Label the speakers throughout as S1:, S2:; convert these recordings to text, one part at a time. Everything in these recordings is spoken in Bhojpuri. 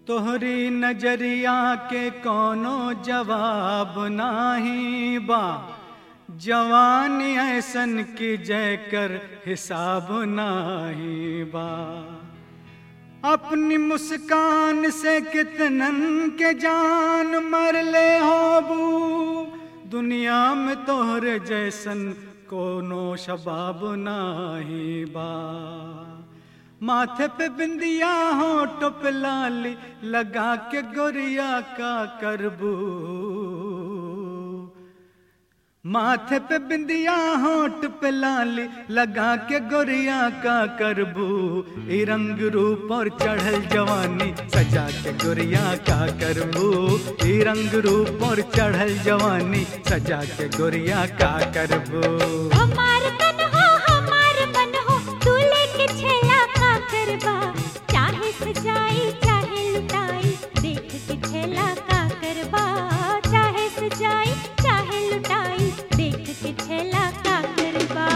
S1: तोहरी नजरिया के कोनो जवाब नाही बा जवानी ऐसन की जय कर हिसाब नाही बा अपनी मुस्कान से कितनन के जान मर ले होबू दुनिया में तोहरे जैसन कोनो शबाब नाही बा माथे पे बिंदिया होठ पे लाली लगा के गोरिया का करबू माथे पे बिंदिया होठ पे लाली लगा के गोरिया का करबू ई रंग रूप और चढ़ल जवानी सजा के गोरिया का करबू ई रंग रूप और चढ़ल जवानी सजा के गोरिया का करबू
S2: हमार तन हो हमार मन हो तू लेके छेला का करबा चाहे सजाई चाहे लुटाई देख के छेला का करबा चाहे सजाई चाहे लुटाई देख के छेला का करबा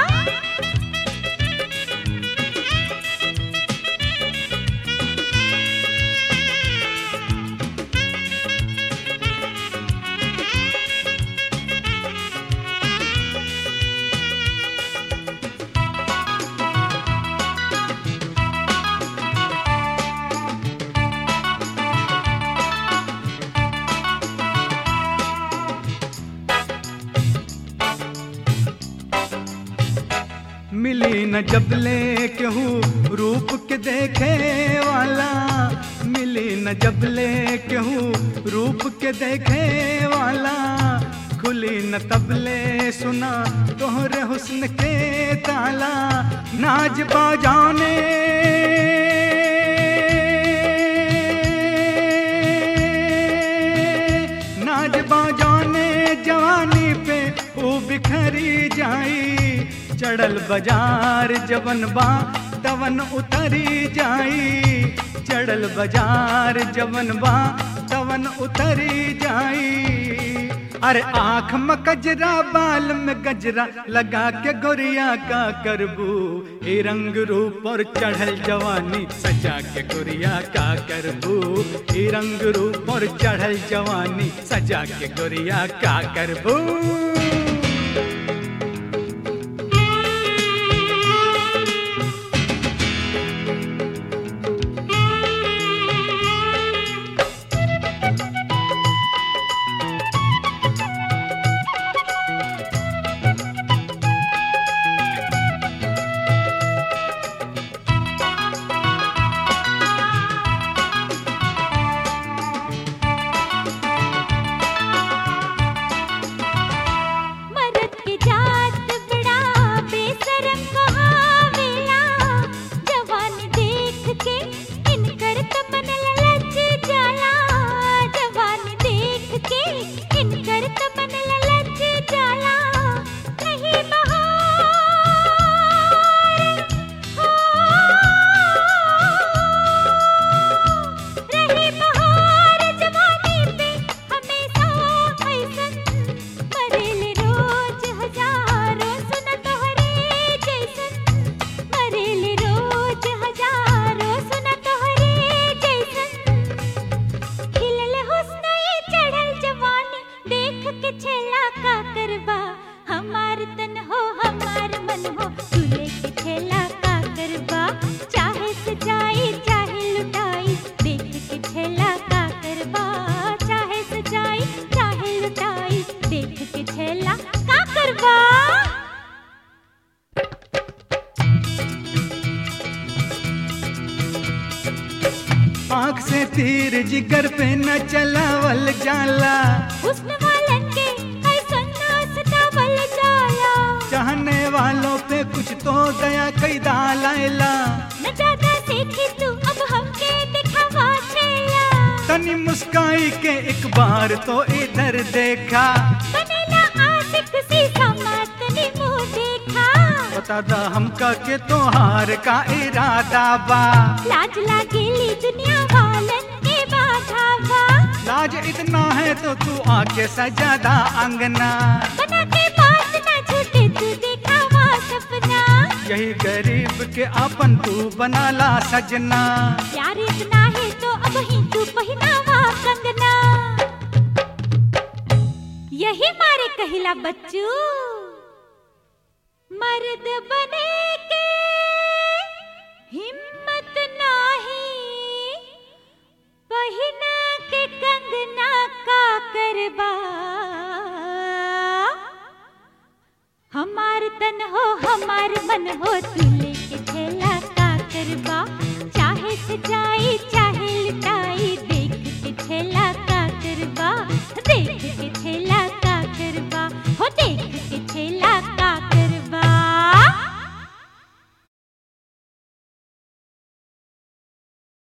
S1: मिली न जब ले केहू रूप के देखे वाला मिली न जब ले केहू रूप के देखे वाला खुली न तबले सुना तोहरे हुस्न के ताला नाज बाजाने नाज बाजाने जवानी पे वो बिखरी जाई चढ़ल बाजार जवन बा तवन उतरी जाई चढ़ल बाजार जवन बा तवन उतरी जाई अरे आंख में कजरा बाल में गजरा लगा के गोरिया का करबू ए रंग रूप और चढ़ल जवानी सजा के गोरिया का करबू ए रंग रूप और चढ़ल जवानी सजा के गोरिया का करबू
S2: मरद के जात बड़ा बेशरम कहावेला जवानी देख के इनकर तमन ललच जाला जवानी देख के इनकर तमन ललच जाला नहीं बहार हो रही बहार जवानी पे हमेशा ऐसन मरेले रोज हजारों सुन तोहरे जैसन मरेले रोज हजारों सुन तोहरे जैसन खिलल हुस्न ये चढ़ल जवानी देख के छेला का करबा हमार तन हो हमार मन हो तू लेके छेला का करबा चाहे सजाई चाहे लुटाई देख के छेला का करबा चाहे सजाई चाहे लुटाई देख के छेला का करबा
S1: आंख से तीर जिगर पे न चलावल जाला
S2: हुस्न वालन के ऐसन ना सतावल जाला
S1: चाहने वालों पे कुछ तो दया कई दालाइला
S2: न ज्यादा सीखी तू अब हमके दिखावा छेला
S1: तनी मुस्काई के एक बार तो इधर देखा
S2: बनेला आशिक सीधा मातनी मुंह देखा
S1: बता दा हमका के तोहार का इरादा बा
S2: लाज लागेली दुनिया वालन के बाधा बा
S1: लाज इतना है तो तू आके सजादा अंगना
S2: बना के बात ना छूटे तू दिखावा सपना
S1: यही गरीब के आपन तू बनाला सजना
S2: प्यार इतना है तो अब ही तू पहनावा कंगना यही मारे कहिला बच्चू मर्द बने के हिम्मत नाही पहिना के कंगना का करबा हमार तन हो हमार मन हो तू लेके खेला का करबा चाहे से जाई